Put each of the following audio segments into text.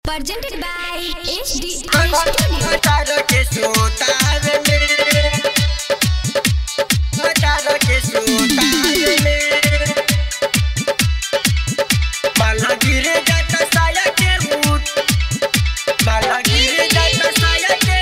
presented by HD Mataron que soltaron Mataron que soltaron Malagire jata saya ke ut Malagire jata saya ke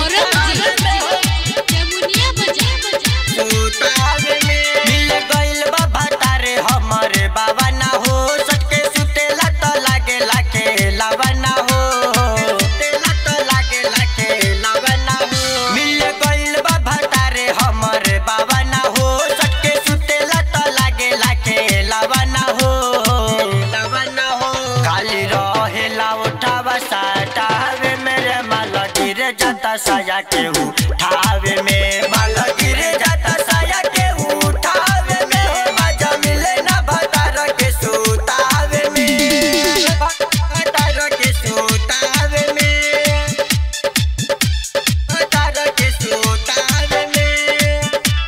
मिल गइल बा भतारे हमरे बाबा ना हो सटके सुतेला त लागे लागे लावा ना हो सुतेला त लागे लागे लावा ना हो मिल गइल बा भतारे हमरे बाबा ना हो सटके सुतेला त लागे लागे लावा ना हो लावा ना हो काली रहेला उठावा साटावे मेरे माला गिरे जाता साया के उठावे में माला गिरे जाता साया के उठावे में मजा मिले ना भतार के सुतावे में भतार के सुतावे में भतार के सुतावे में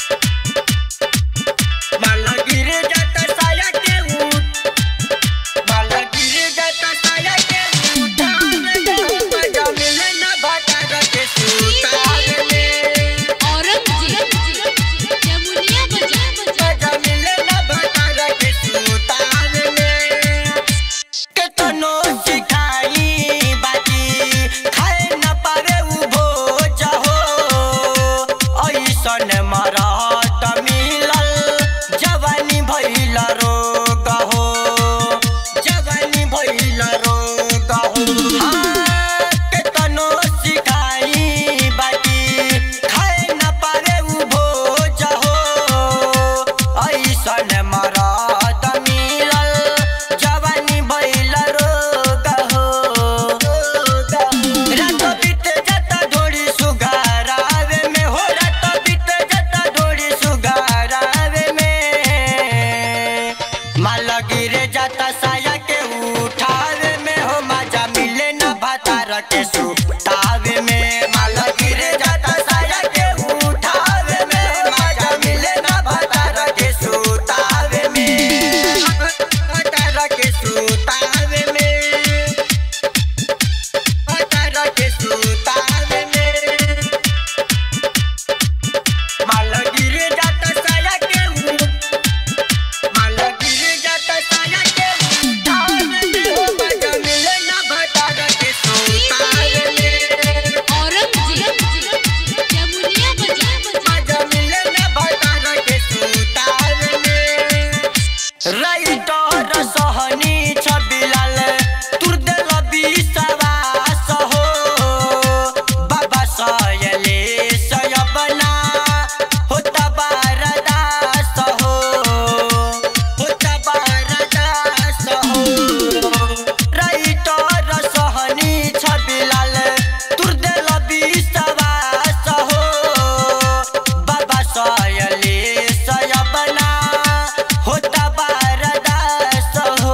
माला गिरे जाता साया के उठ माला गिरे जाता साया के उठावे में मजा मिले ना भतार के सुतावे में मजा मिले ना भतार के सुतावे में केतनो सिखाई बाकी खाए न पावे उ भोज हो ऐसन मरद मिलल जवानी भइल रोग हो जवानी भइल रोग हो हाँ, केतनो सिखाई बाकी खाए न पावे उ भोज हो ऐसन मरद मिलल जवानी भइल रोग हो रात बीत जाता ढोड़ी सुगारावे में हो रात बीत जाता ढोड़ी सुगारावे में माला गिरे जाता साया के उठावे में हो मजा मिले ना भतार के सुतावे में माला गिरे जाता साया के उठावे में मजा मिले ना भतार के सुतावे में भतार के सुतावे में भतार के सुतावे में माला गिरे जाता साया के उठ माला गिरे जाता साया के उठावे में हो मजा मिले ना भतार के सुतावे में मजा मिले ना भतार के सुतावे में राइटर सहनी छबिलाल तुर देल विश्वास हो बाबा सयले सयबना होता बारदास हो होता बारदास हो राइटर सहनी छबिलाल तुर देल विश्वास हो बाबा सयले सयबना होता बारदास हो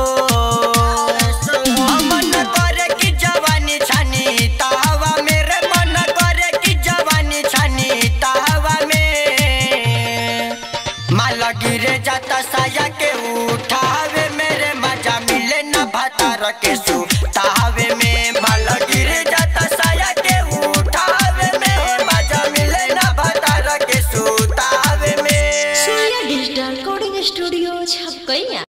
मन करे कि जवानी छानी तावा मेरे मन करे कि जवानी छानी तावा में माला गिरे जाता साया के उठावे मेरे मजा मिले ना भतार के सु